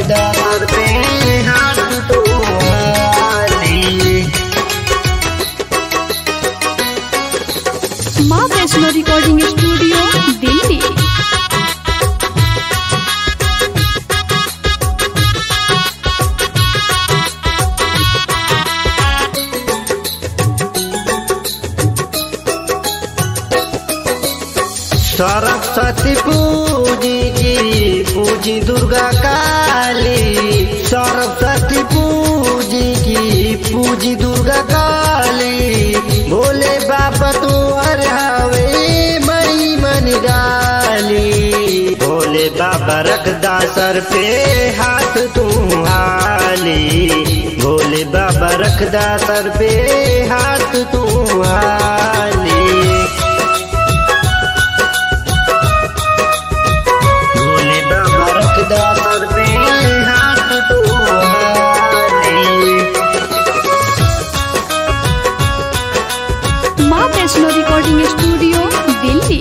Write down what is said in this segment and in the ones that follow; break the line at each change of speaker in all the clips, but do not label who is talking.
रखदा सर पे हाथ तो हाली
माँ वैष्णो रिकॉर्डिंग स्टूडियो दिल्ली
सरस्वती पूजी की पूजी दुर्गा काली सरस्वती पूजी की पूजी दुर्गा काली भोले बाबा तू हवे मई मन डाली भोले बाबा रखदा सर पे हाथ तू हाली भोले बाबा रखदा सर पे हाथ तू हाली भोले बाबा रखदा सर पे हाथ तो हाली
माँ वैष्णो रिकॉर्डिंग स्टूडियो दिल्ली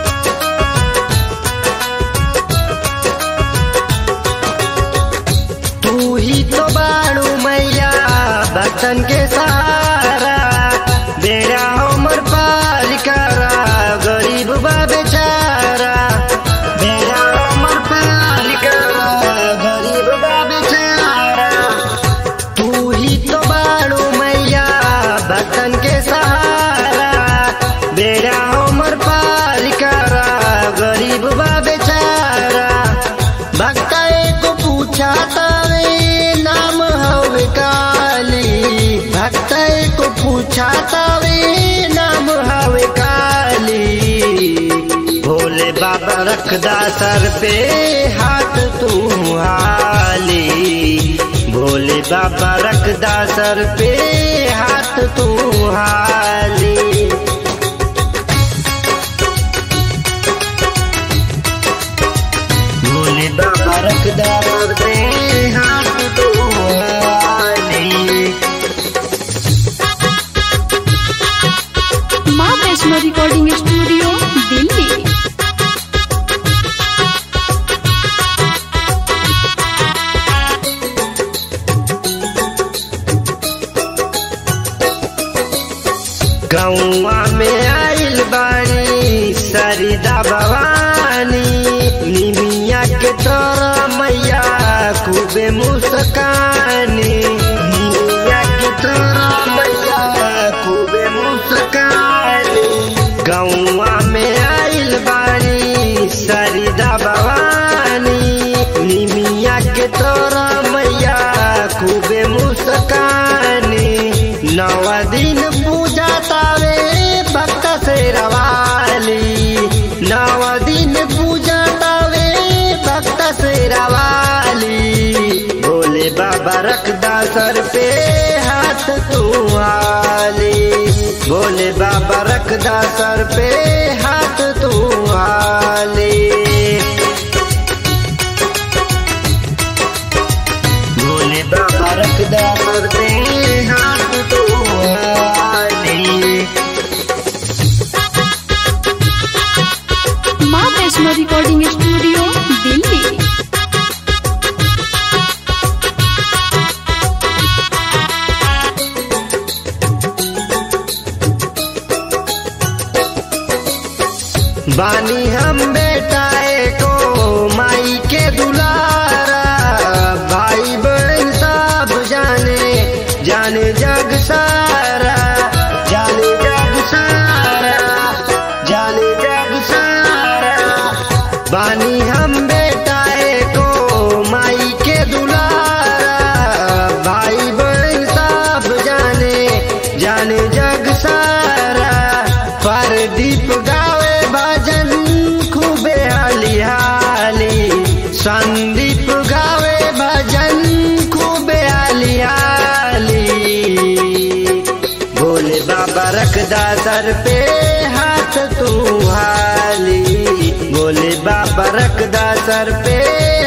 तू ही तो बाड़ू मैया बचन के सहारा बेड़ा हमर पार करा गरीब बा बेचारा बेड़ा हमर पार करा गरीब बा बेचारा तू ही तो बाड़ू मैया बचन के सहारा बेड़ा हमर पार करा गरीब बा बेचारा भक्ता को पूछा तावे नाम हवे काली भक्ता को पूछा तावे नाम हवे काली भोले बाबा रखदा सर पे हाथ तू हाली भोले बाबा रखदा सर पे हाथ तू हाली भोले बाबा रखदा सर पे हाथ तो हाली
माँ वैष्णो रिकॉर्डिंग स्टूडियो दिल्ली
गौवा में आइल बानी सरिदा भवानी निमिया के तोरा मैया खूबे मुस्कानी निमिया के तोरा मैया खूबे मुस्कानी गौवा में आइल बानी सरिदा भवानी निमिया के तोरा मैया खूबे मुस्कानी नवा दिन पूजा तावे भक्त से रवाली नवा दिन पूजा तावे भक्त से रवाली भोले बाबा रखदा सर पे हाथ तू हाली भोले बाबा रखदा सर पे हाथ तू हाली भोले बाबा रखदा सर पे हाथ तो हाली
माँ वैष्णो रिकॉर्डिंग स्टूडियो दिल्ली
बानी हम बेटाए को माई के दुलारा भाई बहन सब जाने जाने जग सारा जाने जग सारा जाने जग सारा बानी हम बेटाए को माई के दुलारा भाई बहन सब जाने जाने जग सारा पर दीप गावे भजन खूबे हाली हाली संदीप गावे भजन खूबे हाली हाली भोले बाबा रखदा सर पे हाथ तू हाली भोले बाबा रखदा सर पे